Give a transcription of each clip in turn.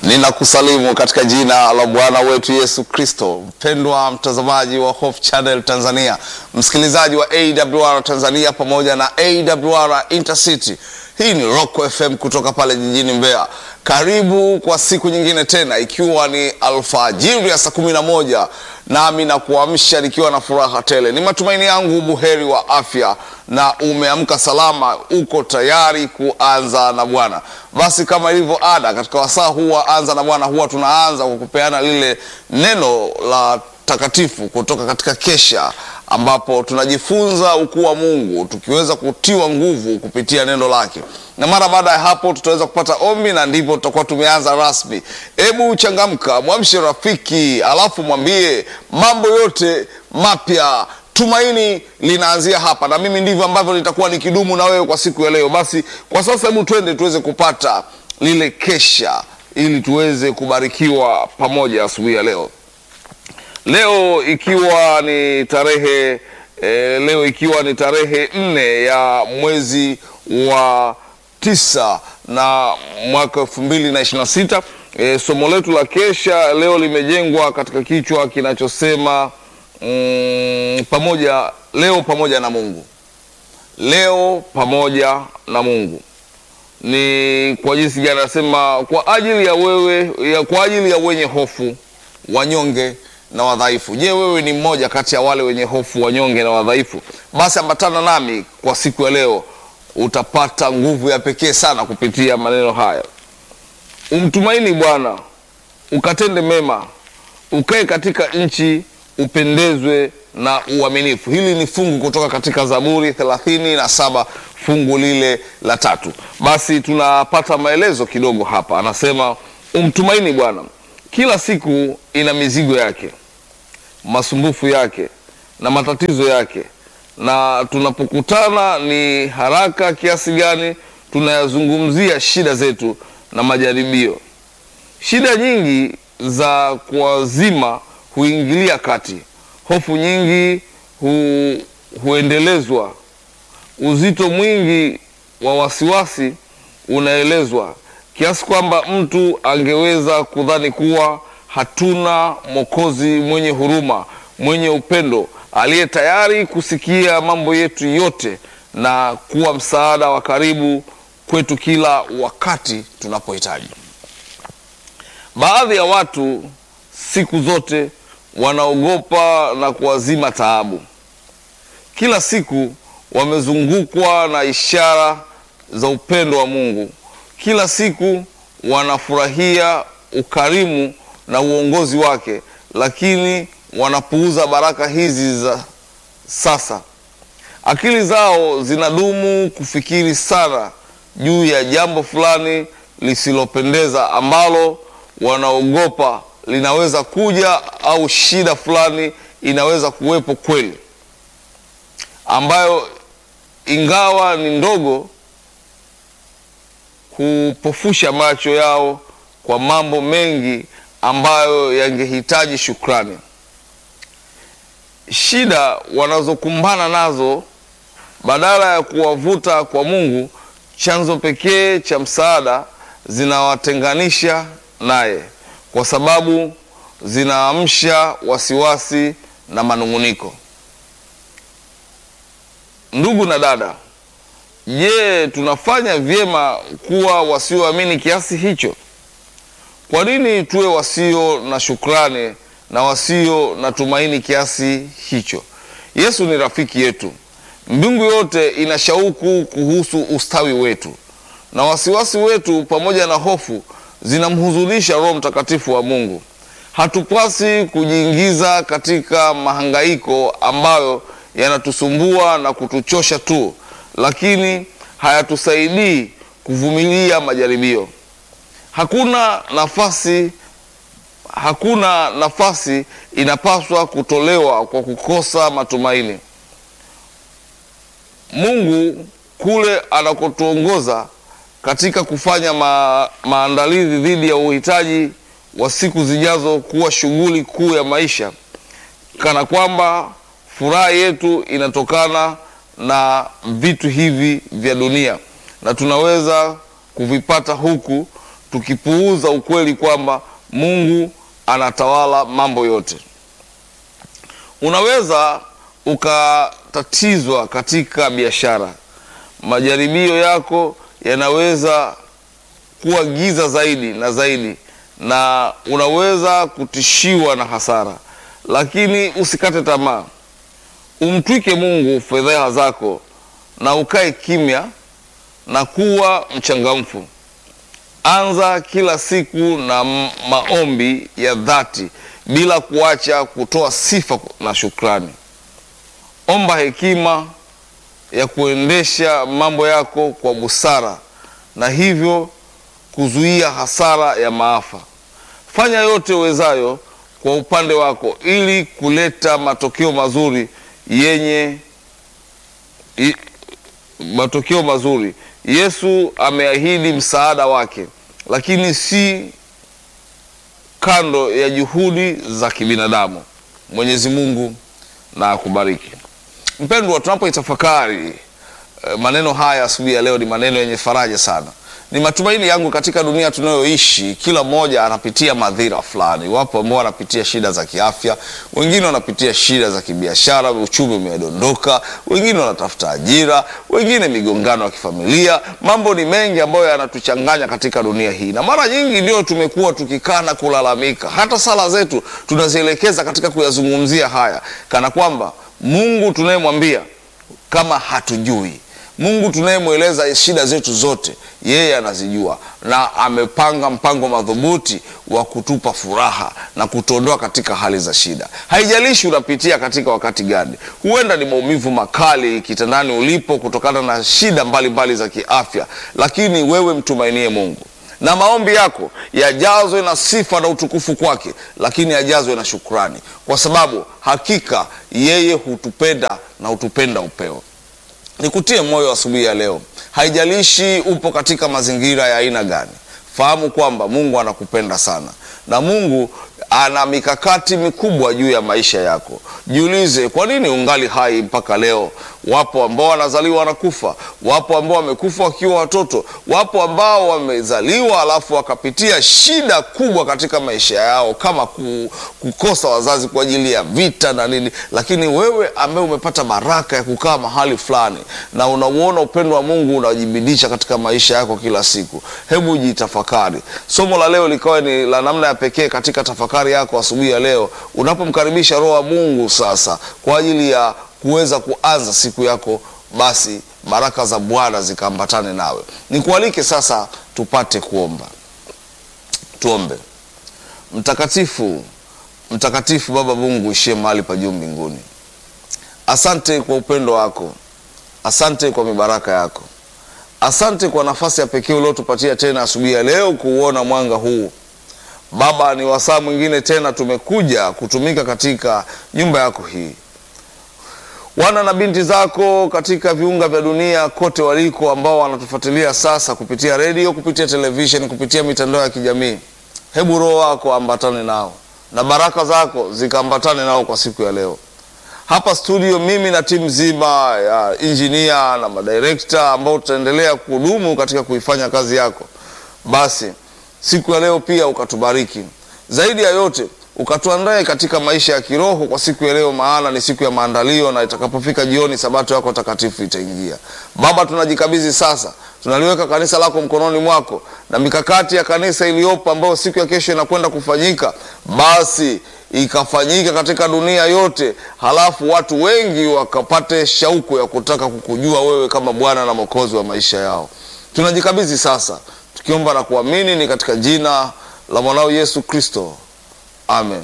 Ninakusalimu katika jina la Bwana wetu Yesu Kristo. Mpendwa mtazamaji wa Hope Channel Tanzania, msikilizaji wa AWR Tanzania pamoja na AWR Intercity. Hii ni Rock FM kutoka pale jijini Mbeya. Karibu kwa siku nyingine tena, ikiwa ni alfajiri ya saa kumi na moja nami na kuamsha nikiwa na furaha tele. Ni matumaini yangu buheri wa afya na umeamka salama, uko tayari kuanza na Bwana. Basi kama ilivyo ada, katika wasaa huu wa anza na Bwana huwa tunaanza kwa kupeana lile neno la takatifu kutoka katika kesha ambapo tunajifunza ukuu wa Mungu tukiweza kutiwa nguvu kupitia neno lake, na mara baada ya hapo tutaweza kupata ombi na ndipo tutakuwa tumeanza rasmi. Hebu changamka, mwamshe rafiki, alafu mwambie mambo yote mapya tumaini linaanzia hapa, na mimi ndivyo ambavyo nitakuwa nikidumu na wewe kwa siku ya leo. Basi kwa sasa, hebu twende tuweze kupata lile kesha ili tuweze kubarikiwa pamoja asubuhi ya leo. Leo ikiwa ni tarehe eh, leo ikiwa ni tarehe nne ya mwezi wa tisa na mwaka elfu mbili na ishirini na sita. Eh, somo letu la kesha leo limejengwa katika kichwa kinachosema mm, pamoja leo pamoja na Mungu. Leo pamoja na Mungu ni kwa jinsi gani? Anasema kwa ajili ya wewe ya, kwa ajili ya wenye hofu, wanyonge na wadhaifu. Je, wewe ni mmoja kati ya wale wenye hofu, wanyonge na wadhaifu? Basi ambatana nami kwa siku ya leo, utapata nguvu ya pekee sana kupitia maneno haya. Umtumaini Bwana, ukatende mema, ukae katika nchi, upendezwe na uaminifu. Hili ni fungu kutoka katika Zaburi thelathini na saba fungu lile la tatu. Basi tunapata maelezo kidogo hapa, anasema umtumaini Bwana. Kila siku ina mizigo yake, masumbufu yake na matatizo yake, na tunapokutana ni haraka kiasi gani tunayazungumzia shida zetu na majaribio. Shida nyingi za kuwazima huingilia kati, hofu nyingi hu, huendelezwa, uzito mwingi wa wasiwasi unaelezwa kiasi kwamba mtu angeweza kudhani kuwa hatuna Mwokozi mwenye huruma, mwenye upendo, aliye tayari kusikia mambo yetu yote na kuwa msaada wa karibu kwetu kila wakati tunapohitaji. Baadhi ya watu siku zote wanaogopa na kuwazima taabu. Kila siku wamezungukwa na ishara za upendo wa Mungu. Kila siku wanafurahia ukarimu na uongozi wake, lakini wanapuuza baraka hizi za sasa. Akili zao zinadumu kufikiri sana juu ya jambo fulani lisilopendeza ambalo wanaogopa linaweza kuja, au shida fulani inaweza kuwepo kweli, ambayo ingawa ni ndogo hupofusha macho yao kwa mambo mengi ambayo yangehitaji shukrani. Shida wanazokumbana nazo, badala ya kuwavuta kwa Mungu, chanzo pekee cha msaada, zinawatenganisha naye, kwa sababu zinaamsha wasiwasi na manung'uniko. Ndugu na dada, Je, tunafanya vyema kuwa wasioamini kiasi hicho? Kwa nini tuwe wasio na shukrani na wasio na tumaini kiasi hicho? Yesu ni rafiki yetu. Mbingu yote ina shauku kuhusu ustawi wetu, na wasiwasi wetu pamoja na hofu zinamhuzunisha Roho Mtakatifu wa Mungu. Hatupasi kujiingiza katika mahangaiko ambayo yanatusumbua na kutuchosha tu lakini hayatusaidii kuvumilia majaribio. Hakuna nafasi, hakuna nafasi inapaswa kutolewa kwa kukosa matumaini. Mungu kule anakotuongoza katika kufanya ma, maandalizi dhidi ya uhitaji wa siku zijazo kuwa shughuli kuu ya maisha, kana kwamba furaha yetu inatokana na vitu hivi vya dunia na tunaweza kuvipata huku tukipuuza ukweli kwamba Mungu anatawala mambo yote. Unaweza ukatatizwa katika biashara, majaribio yako yanaweza kuwa giza zaidi na zaidi, na unaweza kutishiwa na hasara, lakini usikate tamaa. Umtwike Mungu fedheha zako na ukae kimya na kuwa mchangamfu. Anza kila siku na maombi ya dhati bila kuacha kutoa sifa na shukrani. Omba hekima ya kuendesha mambo yako kwa busara na hivyo kuzuia hasara ya maafa. Fanya yote uwezayo kwa upande wako ili kuleta matokeo mazuri yenye i, matokeo mazuri. Yesu ameahidi msaada wake, lakini si kando ya juhudi za kibinadamu. Mwenyezi Mungu na akubariki. Mpendwa, tunapoitafakari eh, maneno haya asubuhi ya leo, ni maneno yenye faraja sana. Ni matumaini yangu katika dunia tunayoishi, kila mmoja anapitia madhira fulani. Wapo ambao wanapitia shida za kiafya, wengine wanapitia shida za kibiashara, uchumi umedondoka, wengine wanatafuta ajira, wengine migongano ya kifamilia. Mambo ni mengi ambayo yanatuchanganya katika dunia hii, na mara nyingi ndio tumekuwa tukikaa na kulalamika. Hata sala zetu tunazielekeza katika kuyazungumzia haya, kana kwamba Mungu tunayemwambia kama hatujui Mungu tunayemweleza shida zetu zote, yeye anazijua na amepanga mpango madhubuti wa kutupa furaha na kutuondoa katika hali za shida. Haijalishi unapitia katika wakati gani, huenda ni maumivu makali kitandani ulipo kutokana na shida mbalimbali mbali za kiafya, lakini wewe mtumainie Mungu na maombi yako yajazwe na sifa na utukufu kwake, lakini yajazwe na shukrani, kwa sababu hakika yeye hutupenda na hutupenda upeo. Nikutie moyo asubuhi ya leo, haijalishi upo katika mazingira ya aina gani, fahamu kwamba Mungu anakupenda sana na Mungu ana mikakati mikubwa juu ya maisha yako. Jiulize, kwa nini ungali hai mpaka leo? Wapo ambao wanazaliwa wanakufa, wapo ambao wamekufa wakiwa watoto, wapo ambao wamezaliwa alafu wakapitia shida kubwa katika maisha yao kama kukosa wazazi kwa ajili ya vita na nini. Lakini wewe ambaye umepata baraka ya kukaa mahali fulani na unauona upendo wa Mungu unajibidisha katika maisha yako kila siku, hebu jitafakari. Somo la leo likawa ni la namna ya pekee katika tafakari yako asubuhi ya leo, unapomkaribisha Roho wa Mungu sasa kwa ajili ya kuweza kuanza siku yako, basi baraka za Bwana zikaambatane nawe. Nikualike sasa tupate kuomba. Tuombe. Mtakatifu, mtakatifu Baba Mungu ishie mahali pa juu mbinguni, asante kwa upendo wako, asante kwa mibaraka yako, asante kwa nafasi ya pekee uliotupatia tena asubuhi ya leo kuuona mwanga huu Baba, ni wasaa mwingine tena tumekuja kutumika katika nyumba yako hii. Wana na binti zako katika viunga vya dunia kote waliko, ambao wanatufuatilia sasa kupitia redio, kupitia televisheni, kupitia mitandao ya kijamii, hebu Roho wako ambatane nao na baraka zako zikaambatane nao kwa siku ya leo. Hapa studio, mimi na timu nzima ya injinia na madirekta ambao tutaendelea kuhudumu katika kuifanya kazi yako, basi siku ya leo pia ukatubariki zaidi ya yote, ukatuandae katika maisha ya kiroho kwa siku ya leo, maana ni siku ya maandalio, na itakapofika jioni sabato yako takatifu itaingia. Baba, tunajikabidhi sasa, tunaliweka kanisa lako mkononi mwako na mikakati ya kanisa iliyopo ambayo siku ya kesho inakwenda kufanyika, basi ikafanyika katika dunia yote, halafu watu wengi wakapate shauku ya kutaka kukujua wewe kama Bwana na Mwokozi wa maisha yao. Tunajikabidhi sasa tukiomba na kuamini ni katika jina la mwanao Yesu Kristo, amen.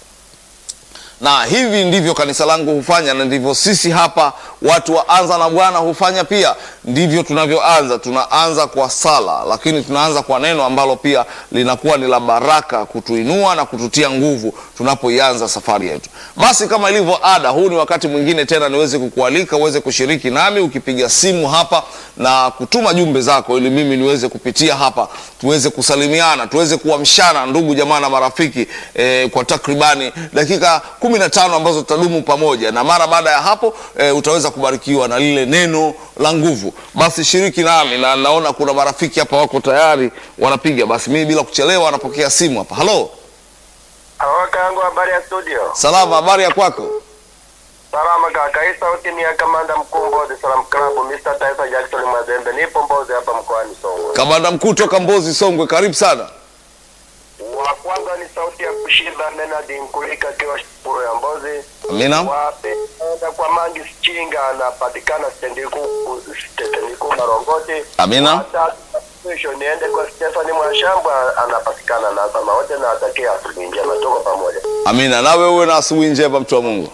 Na hivi ndivyo kanisa langu hufanya, na ndivyo sisi hapa watu wa Anza na Bwana hufanya pia. Ndivyo tunavyoanza. Tunaanza kwa sala, lakini tunaanza kwa neno ambalo pia linakuwa ni la baraka, kutuinua na kututia nguvu tunapoianza safari yetu. Basi kama ilivyo ada, huu ni wakati mwingine tena niweze kukualika uweze kushiriki nami, ukipiga simu hapa na kutuma jumbe zako, ili mimi niweze kupitia hapa, tuweze kusalimiana, tuweze kuamshana ndugu jamaa na marafiki eh, kwa takribani dakika kumi na tano ambazo tutadumu pamoja, na mara baada ya hapo e, utaweza kubarikiwa na lile neno la nguvu. Basi shiriki nami, na naona kuna marafiki hapa wako tayari wanapiga. Basi mimi bila kuchelewa napokea simu hapa. Halo, Kaka yangu habari ya studio. salama, habari ya kwako? Salama kaka. Hii sauti ni ya kamanda mkuu Mbozi Salam Club Mr. Taifa Jackson Mazembe. Nipo Mbozi hapa mkoani Songwe. Kamanda mkuu toka Mbozi Songwe, karibu sana. Wa kwanza ni sauti ya kushinda Leonard Nkulika akiwa Shukuru ya Mbozi. Amina, Wa pili naenda kwa Mangi Chinga anapatikana stendi kuu stendi kuu Marongoti. amina, Wa tatu mwisho niende kwa Stephanie Mwashamba anapatikana na sama wote na atakia asubuhi njema. Tuko pamoja. amina. Nawe uwe na asubuhi njema, mtu wa Mungu.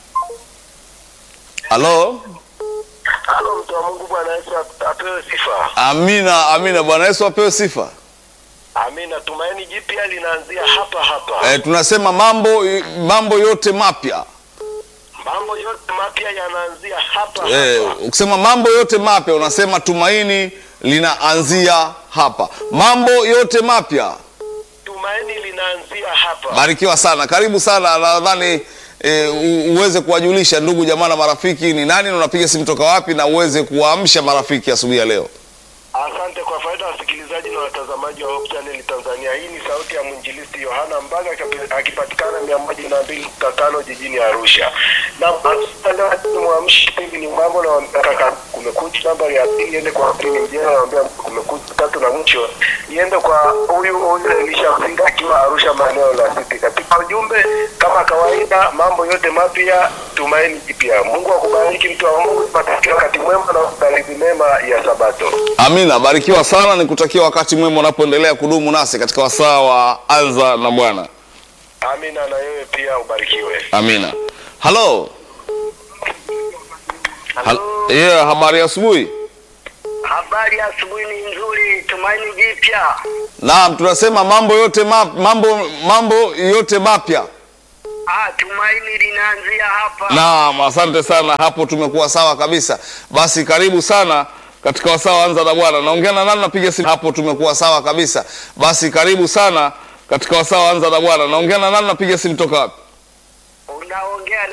Halo, Halo mtu wa Mungu Bwana Yesu apewe sifa. amina, amina. Bwana Yesu apewe sifa. Amina. Tumaini jipya linaanzia hapa hapa. E, tunasema mambo mambo yote mapya Mambo yote mapya yanaanzia hapa e, hapa. ukisema mambo yote mapya unasema tumaini linaanzia hapa. Mambo yote mapya, Tumaini linaanzia hapa. barikiwa sana, karibu sana. Nadhani e, u- uweze kuwajulisha ndugu jamaa na marafiki ni nani na unapiga simu toka wapi, na uweze kuwaamsha marafiki asubuhi ya leo. Asante kwa faida ya wasikilizaji na watazamaji wa Hope Channel Tanzania. Hii ni sauti ya mwinjilisti Yohana Mbaga akapi- akipatikana mia moja na mbili nukta tano jijini Arusha. Na mwamshi kipindi ni mambo na kaka kumekucha nambari ya pili iende kwa pili mjera naambia kumekucha tatu na mwisho iende kwa huyu huyu Elisha Msinga akiwa Arusha maeneo la City. Katika ujumbe kama kawaida, mambo yote mapya, tumaini jipya. Mungu akubariki mtu wa Mungu, tupatakie wakati mwema na maandalizi mema ya Sabato. Amina, barikiwa sana, nikutakia wakati mwema unapoendelea kudumu nasi katika wasaa wa Anza na Bwana. Amina, na wewe pia ubarikiwe. Amina. Halo. Hal yeah, habari ya asubuhi. Habari ya asubuhi ni nzuri, tumaini jipya. Naam, tunasema mambo yote map, mambo mambo yote mapya. Ah, tumaini linaanzia hapa. Naam, asante sana, hapo tumekuwa sawa kabisa. Basi karibu sana katika wasaa wa Anza na Bwana. Naongea na nani? Napiga simu. Hapo tumekuwa sawa kabisa. Basi karibu sana katika wasaa wa Anza na Bwana. Naongea na nani? Napiga simu toka wapi? Unaongea